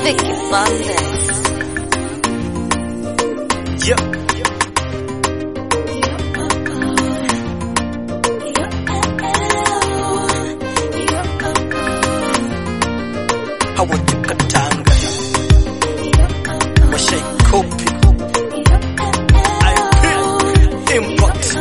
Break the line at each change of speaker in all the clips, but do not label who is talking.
Vicky Bandes.
Yep. Hawatukatanga washaikopi impact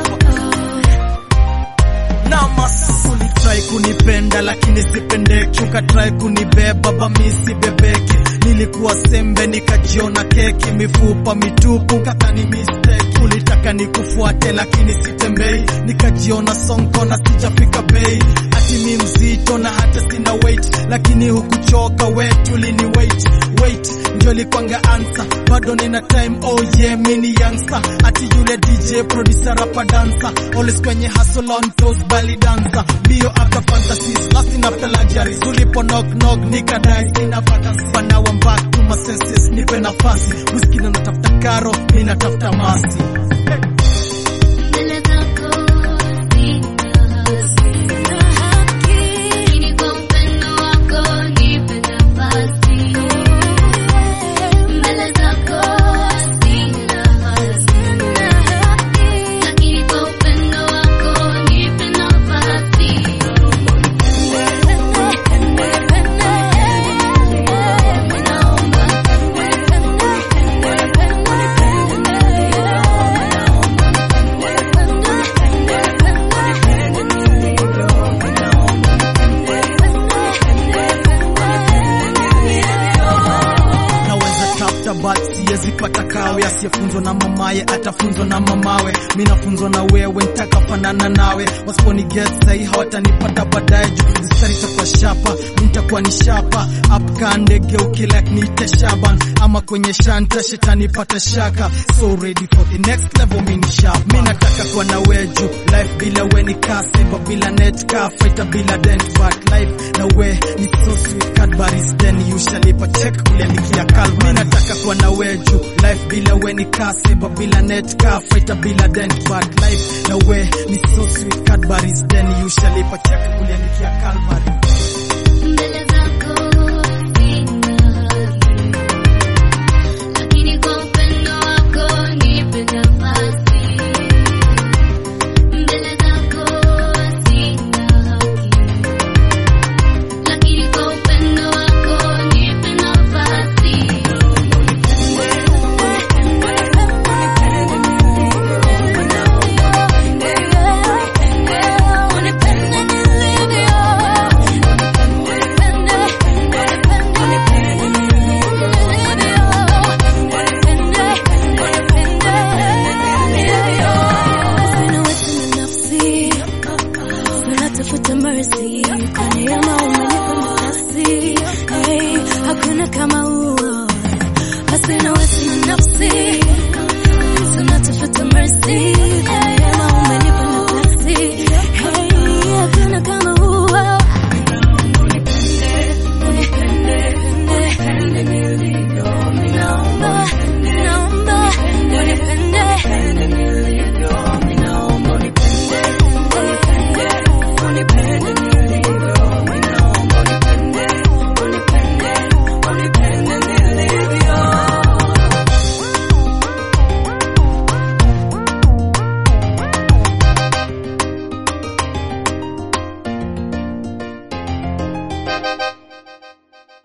namas
ulitrai kunipenda lakini sipendeki ukatrai kunibeba bamisi bebeki nilikuwa sembe nikajiona keki mifupa mitupu kakani mistake ulitaka nikufuate lakini sitembei nikajiona sonko na sijafika bei ati mi mzito na hata sina weight lakini hukuchoka wetu lini wait wait ndio likwanga ansa bado nina time oh yeah mini youngster ati yule DJ producer rapa dancer always kwenye hustle on toes bali dancer bio after fantasies lasting after luxuries ulipo knock knock nikadai sina fantasy but now I'm back to my senses nipe nafasi whisky na natafuta karo mimi natafuta masi
Mbele zako sina haki, lakini kwa upendo wako nipe nafasi. Mbele zako sina haki, lakini kwa upendo wako nipe nafasi.
naweza tafuta but siwezi pata kawe asiyefunzwa na mamaye atafunzwa na mamawe mi nafunzwa na wewe nitakafanana nawe wasiponi get sahi hawatanipata baadaye juu mstari itakuwa shapa mi nitakuwa ni shapa apka ndege ukilak niite shaban ama kwenye shanta shetani pata shaka so ready for the next level mi ni sharp mi nataka kuwa na weju life bila we ni kaseba bila net ka fighter bila dent but life na we ni so sweet Cadbury's then you shall ipa check kuliandikia kalb mi nataka kuwa na weju life bila we ni kaseba bila net ka fighter bila dent but life na we ni so sweet Cadbury's then you shall ipa check kuliandikia Calvary
Mbele zako sina haki, lakini kwa upendo wako nipe nafasi. Mbele zako sina haki, lakini kwa upendo wako nipe nafasi. Mercy, kaniama umenipa nafasi, hey, hakuna kama huo, basi nawe sina nafsi tunatafuta mercy kama umenipa nafasi hey,